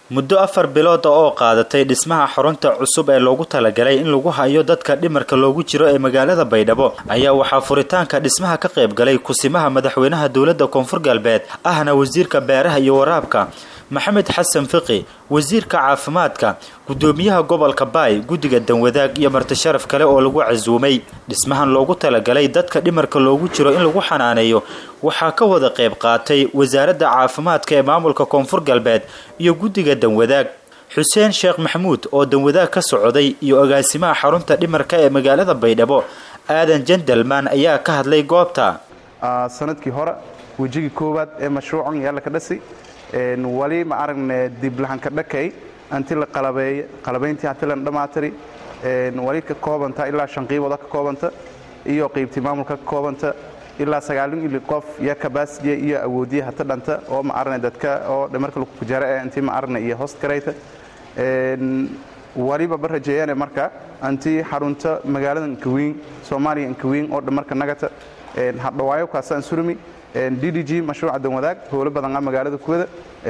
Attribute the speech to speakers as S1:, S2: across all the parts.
S1: muddo afar bilood oo qaadatay dhismaha xarunta cusub ee loogu talagalay in lagu hayo dadka dhimarka loogu jiro ee magaalada baydhabo ayaa waxaa furitaanka dhismaha ka qayb galay kusimaha madaxweynaha dowladda koonfur galbeed ahna wasiirka beeraha iyo waraabka maxamed xasan fiqi wasiirka caafimaadka gudoomiyaha gobolka baay guddiga danwadaag iyo martisharaf kale oo lagu casuumay dhismahan loogu talagalay dadka dhimarka loogu jiro in lagu xanaaneeyo waxaa ka wada qayb qaatay wasaaradda caafimaadka ee maamulka koonfur galbeed iyo guddiga danwadaag xuseen sheekh maxamuud oo danwadaag ka socday iyo agaasimaha xarunta dhimarka ee magaalada baydhabo aadan jendelman ayaa ka hadlay goobta
S2: sanadkii hore wejigii koowaad ee mashruucan yaalla ka dhasi wali ma aragne diblahanka dhakay anti la qalabeey qalabayntii hati lan dhammaatiri wali ka koobanta ilaa shan qiibooda ka koobanta iyo qiybtii maamulka ka koobanta ilaa sagaalin ili qof iyo kabasiya iyo awoodiya hata dhanta oo ma aragne dadka oo dhimarka lagu kujara ee intii ma aragne iyo host garayta waliba ba rajeeyane marka anti xarunta magaalada nkawiin soomaaliya nkawiin oo dhimarka nagata hadhawaayo kaasaan surmi d d g mashruuca danwadaag howlo badan a magaalada kuwada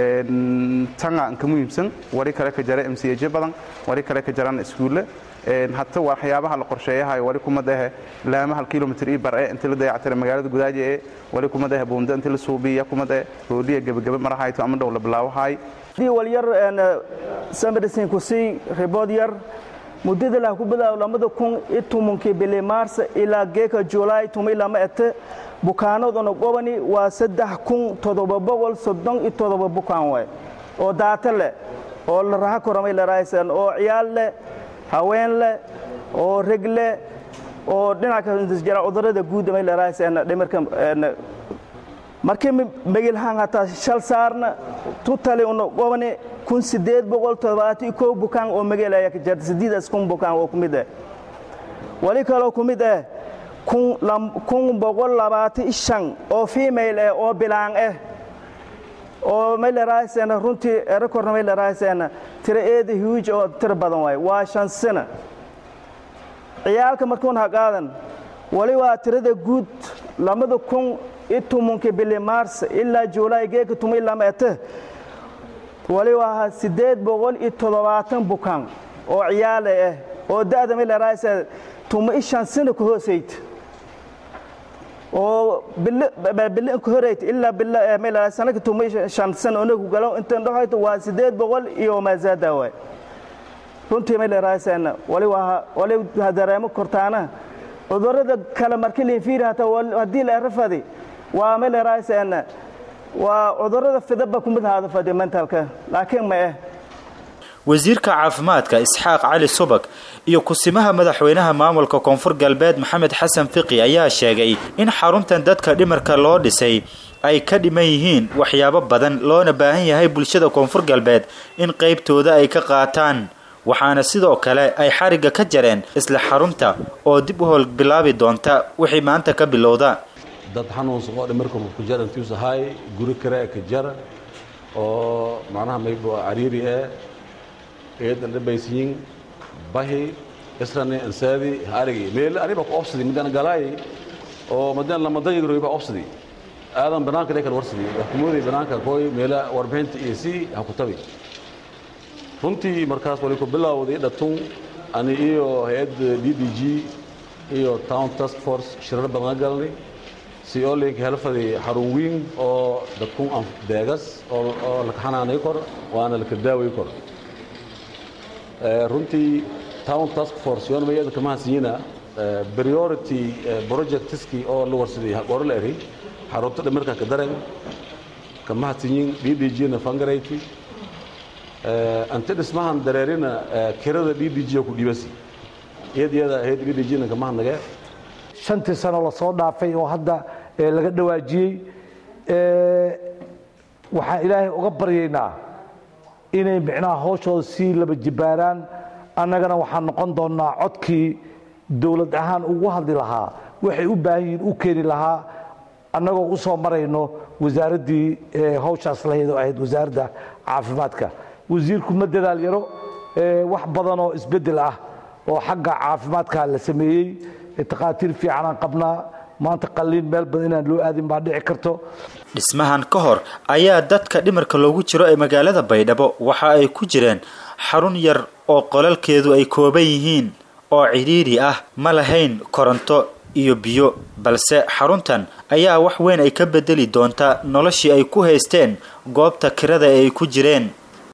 S2: tanga nka muhiimsan wali kale ka jara m c j badan wali kale ka jaraan iskuulle hata waxyaabaha la qorsheeyahayo wali kumadahe laama hal kilomitr ii bar e inti la dayactira magaalada gudaaji ee wali kumadahe buunda inti la suubiya kumadahe hooliya gebagebe marahayto ama dhow la bilaawahay
S3: walyar samarisin kusii ribood yar muddada lah ku bilaabo lamada kun iyo tobankii bili maars ilaa geeka julaay tuma ilama ete bukaanaduna gobani waa saddex kun toddoba boqol soddon iyo toddoba bukaan waay oo daata leh oo la raha koramay laraasan oo ciyaal leh haween leh oo reg leh oo dhinaca jira cudurada guud may laraasan dhimarka markii megilhaan hataa shal saarna tutali una gobani kun sideed boqol toddobaatan iyo kow bukaan oo megel ayaa ka jirta sideedaas kun bukaan oo ku mid ah wali kaloo ku mid ah kun boqol labaatan iyo shan oo female ah oo bilaan ah oo may laraasan runtii rekorna may laraasan tira eeda huge oo tira badan waay waa shan sano ciyaalka markuun ha qaadan wali waa tirada guud lamada kun iyo tobankii bili maars ilaa juulaay geeka tuma ilama ete wali waa siddeed boqol iyo toddobaatan bukaan oo ciyaale ah oo da'da may laraasan tuma i shan sano ka hoosayd oo bili ka horeyt ilaa may laraasan sanaka tuma shan sano onagu galo intan dhaxayto waa siddeed boqol iyo maazaada waay runtii may laraasan wali waa wali dareemo kortaana cudurada kale markii liinfiiri hataa haddii la erafadi waa may laraasan waa cudurada fidaba kumid haada fadi mentalka laakiin ma eh
S1: wasiirka caafimaadka isxaaq cali subag iyo kusimaha madaxweynaha maamulka koonfur galbeed maxamed xasan fiqi ayaa sheegay in xaruntan dadka dhimarka loo dhisay ay ka dhiman yihiin waxyaabo badan loona baahan yahay bulshada koonfur galbeed in qaybtooda ay ka qaataan waxaana sidoo kale ay xarigga ka jareen isla xarunta oo dib u howl bilaabi doonta wixii maanta ka bilowda
S4: dad xanuunsan oo dhimarka ku jara intiisu ahay guri kare ka jara oo macnaha maybo cariiri eh eedan dhabaysiyin bahi israni ansaadi arigi meel aniba ku obsadi midaan galaay oo madaan lama dayigroy ba obsadi aadan banaanka lekan warsadi xukuumadii banaanka kooy meela warbixinta iyo si ha ku tabi runtii markaas wali ku bilowday dhatun ani iyo hay-adda d d g iyo town task force shirar badan galnay si oo linka helfadi xarun weyn oo dadkun deegas oo laka xanaanay kor waana laka daaway kor runtii town task force yoon mayada kama hasiyina priority projectski oo la warsaday haqooro la eri xarunta dhimarka ka daran kama hasiyin d d g na fangarayti ante dhismahan dareerina kirada d d g ku dhibasi iyad iyada ahayd d d g na kama hadnagee
S5: shantii sano lasoo dhaafay oo hadda laga dhawaajiyey waxaan ilaahay uga baryaynaa inay micnaha hawshooda sii laba jibaaraan annagana waxaan noqon doonnaa codkii dowlad ahaan ugu hadli lahaa waxay u baahan yihiin u keeni lahaa annagoo u soo marayno wasaaraddii hawshaas lahayd oo ahayd wasaaradda caafimaadka wasiirku ma dadaal yaro wax badan oo isbeddel ah oo xagga caafimaadka la sameeyey takhaatiir fiicanaan qabnaa maanta qalliin meel badan inaan loo aadin baa dhici karto
S1: dhismahan ka hor ayaa dadka dhimarka loogu jiro ee magaalada baydhabo waxa ay ku jireen xarun yar oo qolalkeedu ay kooban yihiin oo cidhiidhi ah ma lahayn koronto iyo biyo balse xaruntan ayaa wax weyn ay ka bedeli doontaa noloshii ay ku haysteen goobta kirada ee ay ku jireen